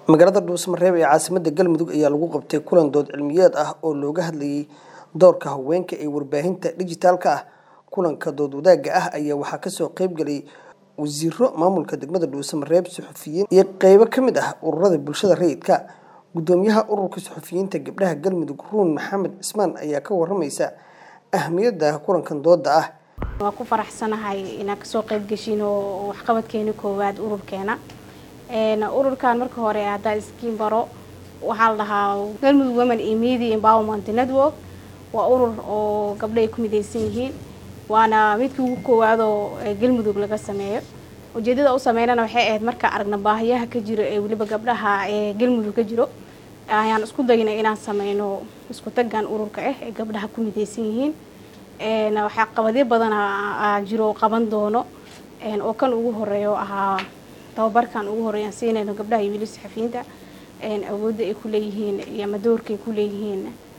magaalada dhuusamareeb ee caasimadda galmudug ayaa lagu qabtay kulan dood cilmiyeed ah oo looga hadlayay doorka haweenka ee warbaahinta dhijitaalka ah kulanka dood wadaagga ah ayaa waxaa kasoo qeyb galay wasiiro maamulka degmada dhuusamareeb suxufiyiin iyo qeybo ka mid ah ururada bulshada rayidka gudoomiyaha ururka suxufiyiinta gabdhaha galmudug ruun maxamed cismaan ayaa ka waramaysa ahmiyadda kulankan dooda ah waa ku faraxsanahay inaan kasoo qeyb geshin oo waxqabadkeena koowaad ururkeena ururkan marka hore haddaa iskiin baro waxaa la dhahaa galmudug women iyo media empowerment network waa urur oo gabdho ay ku mideysan yihiin waana midkii ugu koowaadoo galmudug laga sameeyo ujeedada u sameynana waxay ahayd markaa aragna baahiyaha ka jiro ee weliba gabdhaha ee galmudug ka jiro ayaan isku dayna inaan sameyno isku tagan ururka ah ee gabdhaha ku mideysan yihiin waxaa qabadyo badan jiro qaban doono oo kan ugu horeeyo ahaa tababarkan ugu horeeyaan siinayno gabdhaha iyo weli saxafiyiinta awoodda ay ku leeyihiin iyo ama doorka ay ku leeyihiin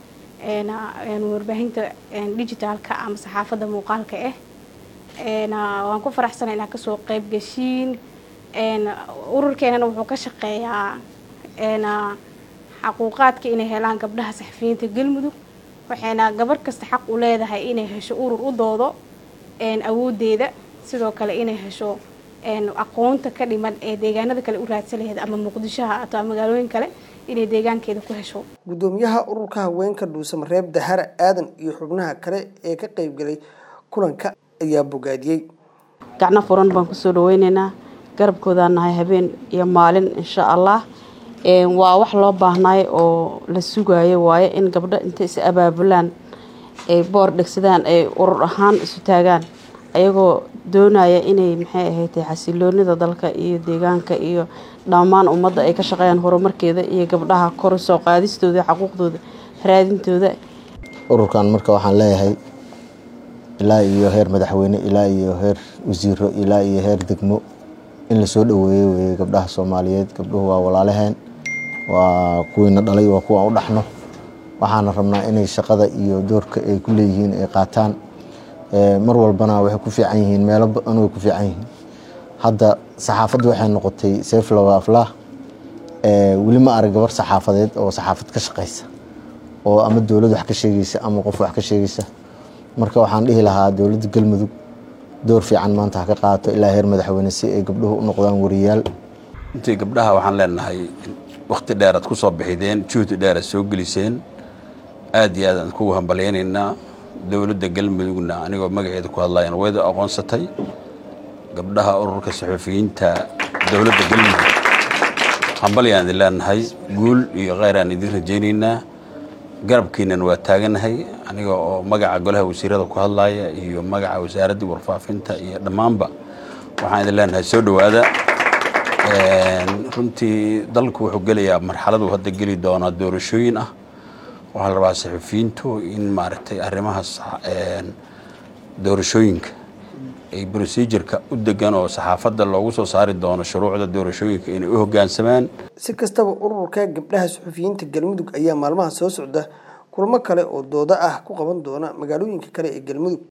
warbaahinta digitaalka ama saxaafadda muuqaalka ah waan ku faraxsana inaa kasoo qeyb geshiin ururkeenana wuxuu ka shaqeeyaa xaquuqaadka inay helaan gabdhaha saxafiyiinta galmudug waxayna gabar kasta xaq u leedahay inay hesho urur u doodo awoodeeda sidoo kale inay hesho aqoonta ka dhiman ee deegaanada kale u raadsan laheyd ama muqdishoha ato magaalooyin kale inay deegaankeeda ku hesho gudoomiyaha ururka haweenka dhuusamareeb dahara aadan iyo xubnaha kale ee ka qeybgalay kulanka ayaa bogaadiyey gacno furan baan kusoo dhaweyneynaa garabkoodaan nahay habeen iyo maalin insha allah waa wax loo baahnaay oo la sugayo waaye in gabdho intay is abaabulaan ay boor dhegsadaan ay urur ahaan isu taagaan ayagoo doonaya inay maxay ahayd xasiloonida dalka iyo deegaanka iyo dhammaan ummadda ay ka shaqeeyaan horumarkeeda iyo gabdhaha kor soo qaadistooda xaquuqdooda raadintooda ururkan marka waxaan leeyahay ilaa iyo heer madaxweyne ilaa iyo heer wasiiro ilaa iyo heer degmo in lasoo dhaweeyo weeye gabdhaha soomaaliyeed gabdhuhu waa walaalaheen waa kuwiina dhalay waa kuwa u dhaxno waxaana rabnaa inay shaqada iyo doorka ay ku leeyihiin ay qaataan mar walbana waxay ku fiican yihiin meelo badan way ku fiican yihiin hadda saxaafaddu waxay noqotay seyflawa aflaah weli ma arag gabar saxaafadeed oo saxaafad ka shaqeysa oo ama dowlad wax ka sheegeysa ama qof wax ka sheegeysa marka waxaan dhihi lahaa dowladda galmudug door fiican maanta ha ka qaato ilaa heer madaxweyne si ay gabdhuhu u noqdaan wariyaal intii gabdhaha waxaan leenahay wakhti dheer aad ku soo bixideen juhdi dheer aad soo geliseen aad iyo aad aan kugu hambalyaynaynaa dowladda galmudugna anigoo magaceeda ku hadlayan wayda aqoonsatay gabdhaha ururka saxuufiyiinta dowladda galmudug hambalyaan idin leenahay guul iyo kheyr aan idin rajaynaynaa garabkiinan waa taaganahay aniga oo magaca golaha wasiirada ku hadlaya iyo magaca wasaaraddii warfaafinta iyo dhammaanba waxaan idin leenahay soo dhowaada runtii dalku wuxuu gelayaa marxaladu hadda geli doonaa doorashooyin ah waxaa la rabaa saxufiyiintu in maaragtay arrimahaas doorashooyinka ay procedureka u degan oo saxaafadda loogu soo saari doono shuruucda doorashooyinka inay u hoggaansamaan si kastaba ururka gabdhaha suxufiyiinta galmudug ayaa maalmaha soo socda kulmo kale oo doodo ah ku qaban doona magaalooyinka kale ee galmudug